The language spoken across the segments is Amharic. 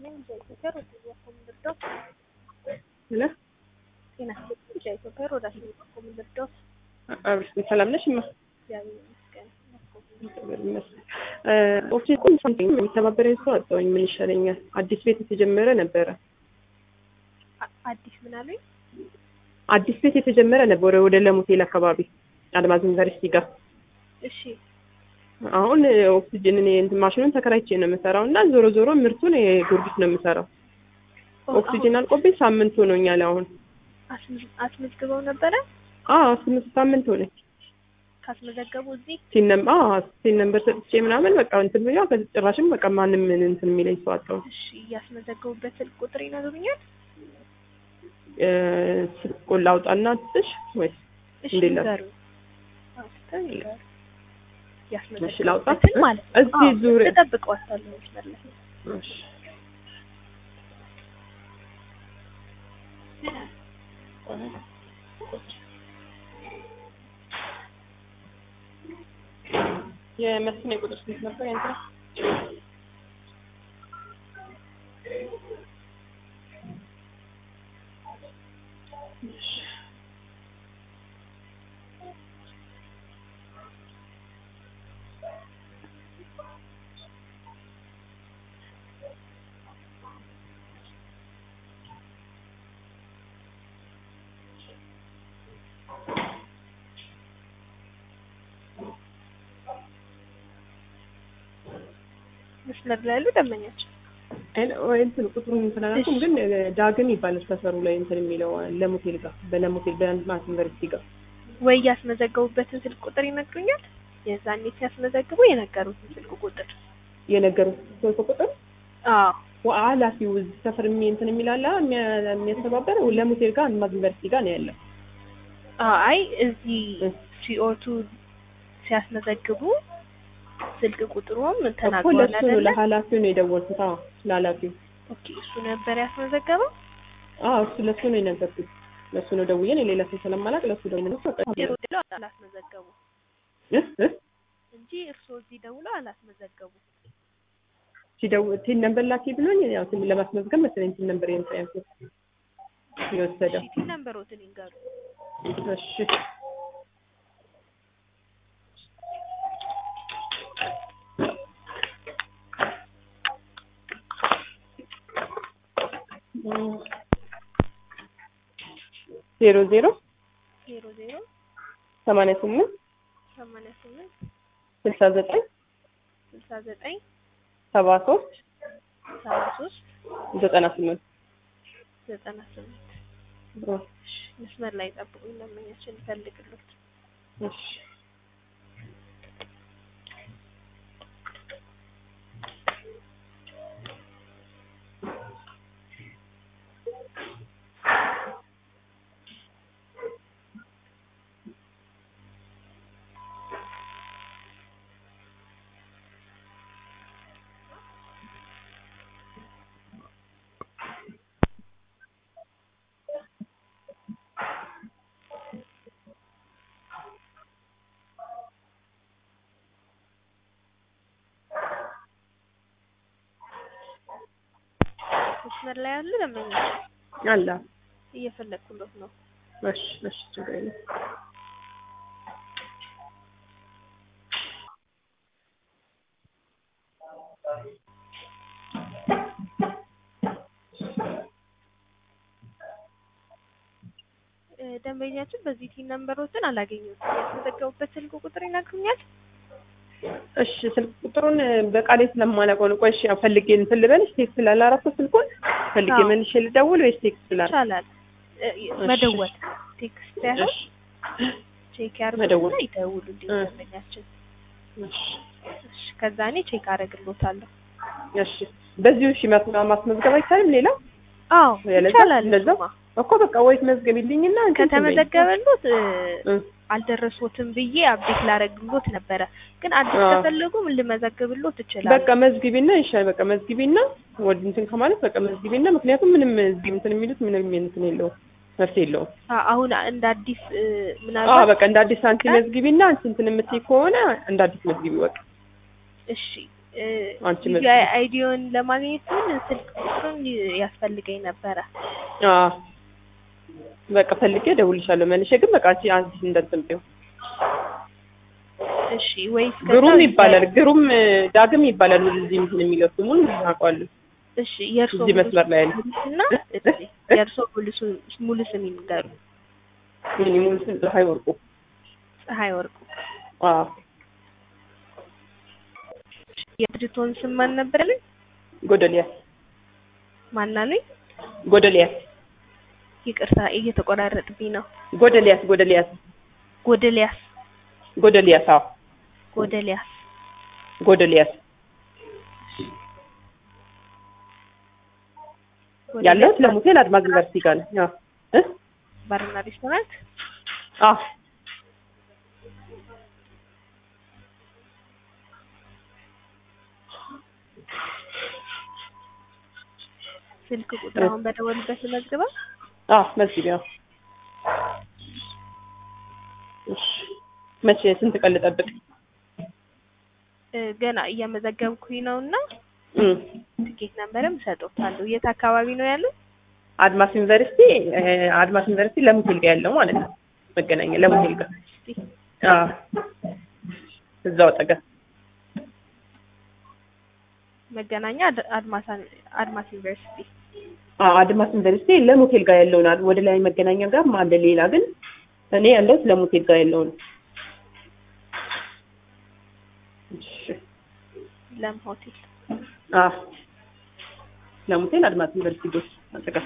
ኢትዮጵያ ወደ ኮምልዶስ ሄሎ ጤና ይስጥልኝ። ኢትዮጵያ ወደ ኮምልዶስ አብርሽ ሰላም ነሽ? ማ እግዚአብሔር ይመስገን። ኦፊስ ሳምቲንግ የሚተባበረኝ ሰው አጣሁኝ። ምን ይሻለኛል? አዲስ ቤት የተጀመረ ነበረ። አ- አዲስ ምን አሉኝ? አዲስ ቤት የተጀመረ ነበረ ወደ ለሞቴል አካባቢ አድማዝ ዩኒቨርሲቲ ጋር። እሺ አሁን ኦክሲጅን እኔ እንትን ማሽኑን ተከራይቼ ነው የምሰራው እና ዞሮ ዞሮ ምርቱን የጊዮርጊስ ነው የምሰራው። ኦክሲጅን አልቆብኝ ሳምንት ሆኖኛል። አሁን አስመዝ- አስመዝግበው ነበረ። አዎ ስምንት ሳምንት ሆነኝ። ካስመዘገቡ እዚህ ሲነም አዎ ሲን ነምበር ሰጥቼ ምናምን በቃ እንትን ብያ ጭራሽም በቃ ማንም ምን እንትን የሚለኝ ሰው አጣሁ። እሺ እያስመዘገቡበት ስልክ ቁጥር ይነግሩኛል? እ፣ ስልኩን ላውጣና ትሽ ወይስ እሺ እንዴት ላድርግ? ንገሩኝ። አውጥተው ይንገሩ። እሺ ላውጣ? ያስመዘገቡበትን ማለት ነው። እዚህ አዎ፣ ዙሪያ እጠብቀዋለሁ መስመር ላይ። እሺ የመስኔ ቁጥር ስንት ነበር ያንተ? መስመር ላይ ያሉ ደንበኛቸው አይን ወይ እንትን ቁጥሩን እንትን አላልኩም፣ ግን ዳግም ይባላል ሰፈሩ ላይ እንትን የሚለው ለሞቴል ጋር በለሞቴል በአድማስ ዩኒቨርሲቲ ጋር ወይ ያስመዘገቡበትን ስልክ ቁጥር ይነግሩኛል? የዛኔ ሲያስመዘግቡ የነገሩትን ስልክ ቁጥር። የነገሩት ስልክ ቁጥር አዎ ኃላፊው እዚህ ሰፈር የሚ እንትን የሚላለ የሚያስተባበር ለሞቴል ጋር አድማስ ዩኒቨርሲቲ ጋር ነው ያለው። አይ እዚህ እ። ሲኦቱ ሲያስመዘግቡ ስልክ ቁጥሩም እኮ ተናግሯል ለእሱ ነው አይደለ? ለኃላፊው ነው የደወልኩት። አዎ ለኃላፊው ኦኬ እሱ ነበር ያስመዘገበው። አዎ እሱ ለእሱ ነው የነገርኩት። ለእሱ ነው ደውዬ እኔ ሌላ ሰው ስለማላውቅ ለእሱ ደውዬ ነው በቃ ዜሮ ብለው አላስመዘገቡ እ እ እንጂ እርስዎ እዚህ ደውለው አላስመዘገቡ። ሲደውል ቲን ነምበር ላኪ ብሎኝ ያው ቲን ለማስመዝገብ መሰለኝ ቲን ነምበር የምታ ያልኩት የወሰደው። እሺ ነምበሮትን ይንገሩ። እሺ ዜሮ ዜሮ ዜሮ ዜሮ ሰማንያ ስምንት ሰማንያ ስምንት ስልሳ ዘጠኝ ስልሳ ዘጠኝ ሰባ ሶስት ሰባ ሶስት ዘጠና ስምንት ዘጠና ስምንት እሺ መስመር ላይ ጠብቁኝ። ደንበኛችን ይፈልግሉት። እሺ መስመር ላይ ያሉ ደንበኛችን አላ እየፈለግኩሎት ነው። እሺ እሺ ችግር የለም። እ፣ ደንበኛችን በዚህ ቲን ነምበሮትን አላገኘሁትም። ያስመዘገቡበት ስልክ ቁጥር ይነግሩኛል? እሺ ስልክ ቁጥሩን በቃሌ ስለማላውቀው ነው። ቆይ እሺ ያው ፈልጌ እንትን ልበልሽ ቴክስት ስላላረኩት ስልኩን ፈልጌ አዎ። መልሼ ልደውል ወይስ ቴክስት ስላል ይቻላል እ፣ መደወል ቴክስት ሳይሆን ቼክ ያርጉና መደወል። ይደውሉልኝ እ። ደንበኛችን። እሺ እሺ ከዛ እኔ ቼክ አደርግሎታለሁ። እሺ በዚሁ እሺ ማስ- ማስመዝገብ አይቻልም ሌላ አዎ ያለዛ ይቻላል። እንደዛ? እሱማ እኮ በቃ ወይ ትመዝገቢልኝና እንትን ትበይኝ። ከተመዘገበሎት እ፣ እ፣ አልደረሶትም ብዬ አብዴት ላረግሎት ነበረ። ግን አዲስ አዎ። ከፈለጉ ምን ልመዘግብሎት እችላለሁ። በቃ መዝግቢና ይሻል በቃ መዝግቢና ወድ እንትን ከማለት በቃ መዝግቢና ምክንያቱም ምንም እዚህ እንትን የሚሉት ምንም እንትን የለውም መፍትሄ የለውም። አ- አሁን እንደ አዲስ እ፣ አዎ ምናልባት በቃ እንደ አዲስ አንቺ መዝግቢና አንቺ እንትን የምትይ ከሆነ እንደ አዲስ መዝግቢ በቃ እሺ እ፣ አንቺ ቪዲዮ መዝግቢ። አይዲዮን ለማግኘት ግን ስልክ ቁጥር ቁጥሩን ያስፈልገኝ ነበረ። አዎ በቃ ፈልጌ እደውልልሻለሁ መልሼ። ግን በቃ አንቺ አንቺ እንደምትምጪው እሺ ወይስ ከዛ ግሩም ይባላል። ግሩም ዳግም ይባላል። ወደዚህ እንትን የሚለው ስሙን አውቀዋለሁ። እሺ የእርሶ እዚህ መስመር ላይ ያለ እና እሺ የእርሶ ሙሉ ስም- ሙሉ ስም ይንገሩ። ምን ሙሉ ስም ፀሐይ ወርቁ። ፀሐይ ወርቁ። አዎ የድርጅቶን ስም ማን ነበር ያሉኝ? ጎደሊያስ ማን አሉኝ? ጎደሊያስ ይቅርታ እየተቆራረጥብኝ ነው። ጎደሊያስ ጎደሊያስ ጎደሊያስ ጎደሊያስ አዎ ጎደሊያስ ጎደሊያስ ያለሁት ለሙሴል አድማስ ዩኒቨርሲቲ ጋር ነው። አዎ እ ባርና ሬስቶራንት አዎ ስልክ ቁጥር አሁን በደወሉበት መዝግባ አዎ መዝጊያ አዎ። እሺ መቼ ስንት ቀን ልጠብቅ? እ፣ ገና እየመዘገብኩኝ ነው እና እም ትኬት ነንበርም እሰጦታለሁ። የት አካባቢ ነው ያለው? አድማስ ዩኒቨርሲቲ እ፣ አድማስ ዩኒቨርሲቲ ለሙሴል ጋር ያለው ማለት ነው። መገናኛ ለሙሴል ጋር እስቲ አዎ እዛው አጠገብ መገናኛ አድ- አድማሳን አድማስ ዩኒቨርሲቲ አዎ አድማስ ዩኒቨርሲቲ ለሙሴል ጋር ያለውን አለ። ወደ ላይ መገናኛ ጋር አለ ሌላ ግን እኔ ያለሁት ለሙሴል ጋር ያለውን እሺ ለም ሆቴል አዎ ለሙሴል አድማስ ዩኒቨርሲቲ ጎስ አጠገብ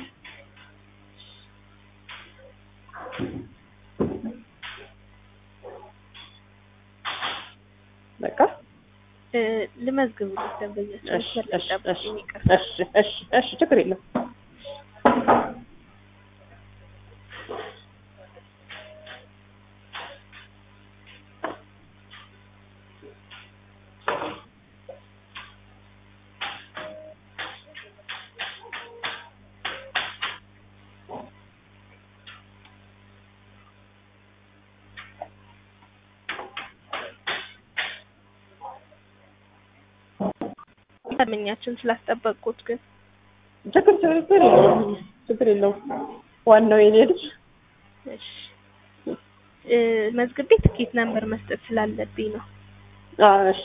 በቃ እ፣ ልመዝግብልህ ደንበኞች እሺ እሺ እሺ ይቅርታ እሺ እሺ እሺ ችግር የለም ደንበኛችን ስላስጠበቅኩት ግን ችግር ችግር የለውም ችግር የለውም ዋናው የኔ ልጅ እሺ እ፣ መዝግቤ ትኬት ነንበር መስጠት ስላለብኝ ነው። አዎ እሺ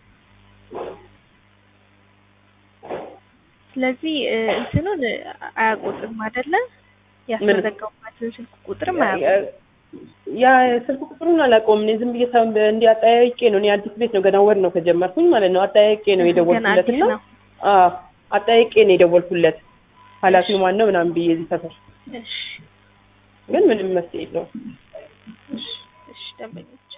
ስለዚህ እ፣ እንትኑን አያውቁትም አይደለ? ያስመዘገቡበትን ስልክ ቁጥርም አያውቁትም። ያ ስልክ ቁጥሩን አላውቀውም። እኔ ዝም ብዬ ሰው እንዲህ አጠያይቄ ነው። እኔ አዲስ ቤት ነው ገና ወር ነው ከጀመርኩኝ ማለት ነው። አጠያይቄ ነው ገና የደወልኩለት አዲስ እና ነው። አዎ አጠያይቄ ነው የደወልኩለት። ኃላፊው ማን ነው ምናምን ብዬ እዚህ ሰፈር እሺ ግን ምንም መፍትሄ የለውም። እሺ እሺ ደንበኞች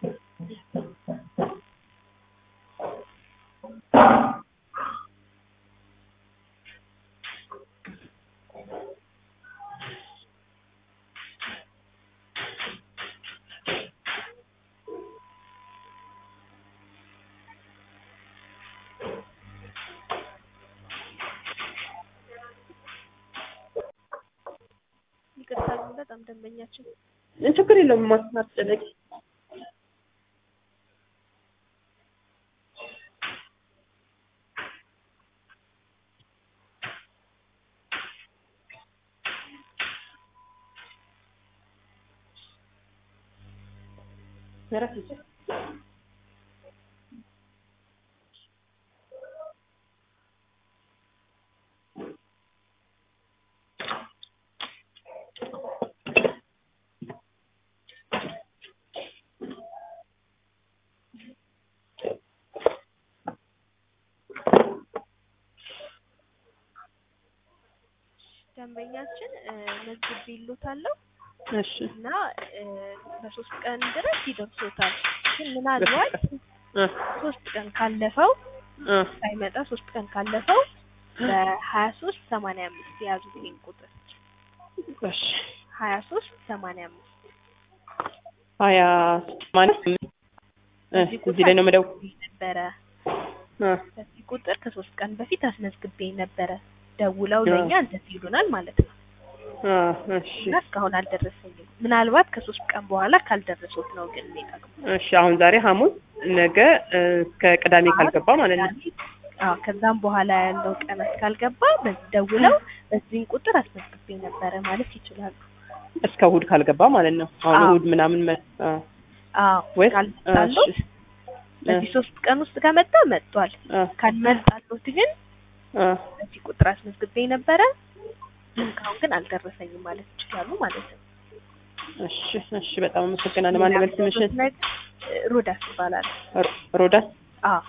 ይቅርታ ግን በጣም ደንበኛችን ችግር የለውም። ማስጨነቂ ደንበኛችን እ፣ መዝግቤልዎታለሁ እሺ እና እ፣ በሶስት ቀን ድረስ ይደርሶታል። ግን ምናልባት እ ሶስት ቀን ካለፈው እ ሳይመጣ ሶስት ቀን ካለፈው በሀያ ሶስት ሰማንያ አምስት የያዙት ይሄን ቁጥር እሺ ሀያ ሶስት ሰማንያ አምስት ሀያ ማለት እ በዚህ እዚህ ላይ ነው መደው ነበረ እ በዚህ ቁጥር ከሶስት ቀን በፊት አስመዝግቤ ነበረ። ደውለው አ። ለእኛ እንደዚህ ይሉናል ማለት ነው እ እሺ እና እስካሁን አልደረሰኝም። ምናልባት ከሶስት ቀን በኋላ ካልደረሱት ነው ግን የሚጠቅሙ እሺ አሁን ዛሬ ሐሙስ ነገ እ እስከ ቅዳሜ ካልገባ ማለት ነው። አዎ ከዛም በኋላ ያለው ቀናት ካልገባ በዚህ ደውለው በዚህን ቁጥር አስመዝግቤ ነበረ ማለት ይችላሉ። እስከ እሑድ ካልገባ ማለት ነው። አሁን አዎ። እሑድ ምናምን መ- አ፣ አዎ ወይስ ካልመጣለው እሺ፣ በዚህ ሶስት ቀን ውስጥ ከመጣ መጥቷል። አ፣ ካልመጣሉት ግን አ፣ በዚህ ቁጥር አስመዝግቤ ነበረ እስካሁን ግን አልደረሰኝም ማለት ይችላሉ ማለት ነው። እሺ፣ እሺ። በጣም አመሰግናለሁ። ማን ልበል ስምሽን? ሮዳስ ይባላል። ሮ- ሮዳስ። አዎ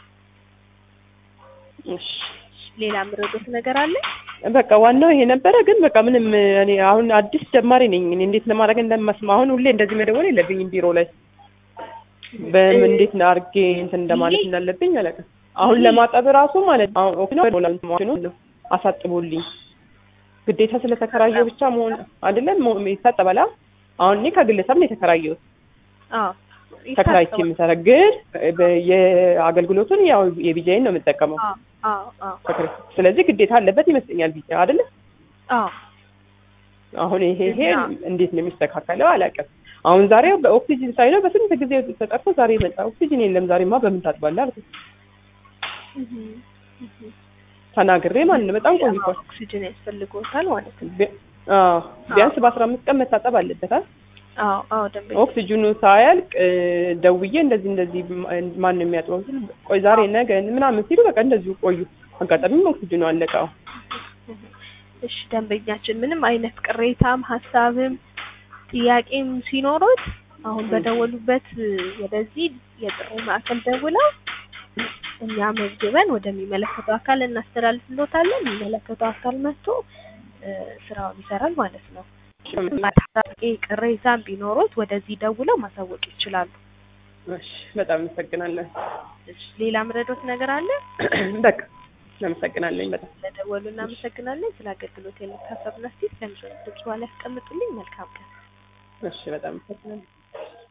እሺ። ሌላ ምረዶት ነገር አለ? በቃ ዋናው ይሄ ነበረ። ግን በቃ ምንም እኔ አሁን አዲስ ጀማሪ ነኝ። እኔ እንዴት ለማድረግ እንደማስማ አሁን ሁሌ እንደዚህ መደወል የለብኝም ቢሮ ላይ በምን እንዴት ነው አድርጌ እንትን እንደማለት ይሄ- እንዳለብኝ አላውቅም። አሁን ለማጠብ ራሱ ማለት ነው አሁን ኦኬ ነው ሞላል ነው አሳጥቦልኝ ግዴታ ስለተከራየው ብቻ መሆን አይደለም ሞ- ይታጠባል። አ? አሁን እኔ ከግለሰብ ነው የተከራየሁት አዎ ተከራይቼ ይታሰባል። የምሰራ ግን በ- የአገልግሎቱን ያው የቢጃይን ነው የምጠቀመው። አዎ አዎ አዎ ተከራይ- ስለዚህ ግዴታ አለበት ይመስለኛል ቢጃ አይደለ? አዎ አሁን ይሄ ይሄ እና- እንዴት ነው የሚስተካከለው አላውቅም። አሁን ዛሬ በኦክሲጅን ሳይለው በስንት ጊዜ ተጠርቶ ዛሬ መጣ። ኦክሲጅን የለም ዛሬማ በምን ታጥባለህ አልኩት። እህ እህ ተናግሬ ማለት ነው በጣም ቆይቷል። ኦክሲጅን ያስፈልጎታል ማለት ነው። ቢ- አዎ ቢያንስ በአስራ አምስት ቀን መታጠብ አለበት አይደል? አዎ አዎ ደንበኛ ኦክሲጅኑ ሳያልቅ እ፣ ደውዬ እንደዚህ እንደዚህ ማ- ማን ነው የሚያጥበው ስል ቆይ ዛሬ ነገ ምናምን ሲሉ በቃ እንደዚሁ ቆዩ። አጋጣሚም ኦክሲጅኑ አለቀ። አዎ እሺ ደንበኛችን ምንም አይነት ቅሬታም ሀሳብም ጥያቄም ሲኖሩት አሁን በደወሉበት ወደዚህ የጥሪ ማዕከል ደውለው እኛ መዝግበን ወደሚመለከተው አካል እናስተላልፍሎታለን። የሚመለከተው አካል መጥቶ እ፣ ስራውን ይሰራል ማለት ነው። ጥያቄ ቅሬታም ቢኖሩት ወደዚህ ደውለው ማሳወቅ ይችላሉ። እሺ በጣም አመሰግናለሁ። እሺ ሌላ ምረዶት ነገር አለ? በቃ አመሰግናለኝ በጣም ስለደወሉ እናመሰግናለን። ስለ አገልግሎት የምታሰብና ስቴት ለምስል ድምጽ ላይ ያስቀምጡልኝ። መልካም ቀን። እሺ በጣም አመሰግናለሁ።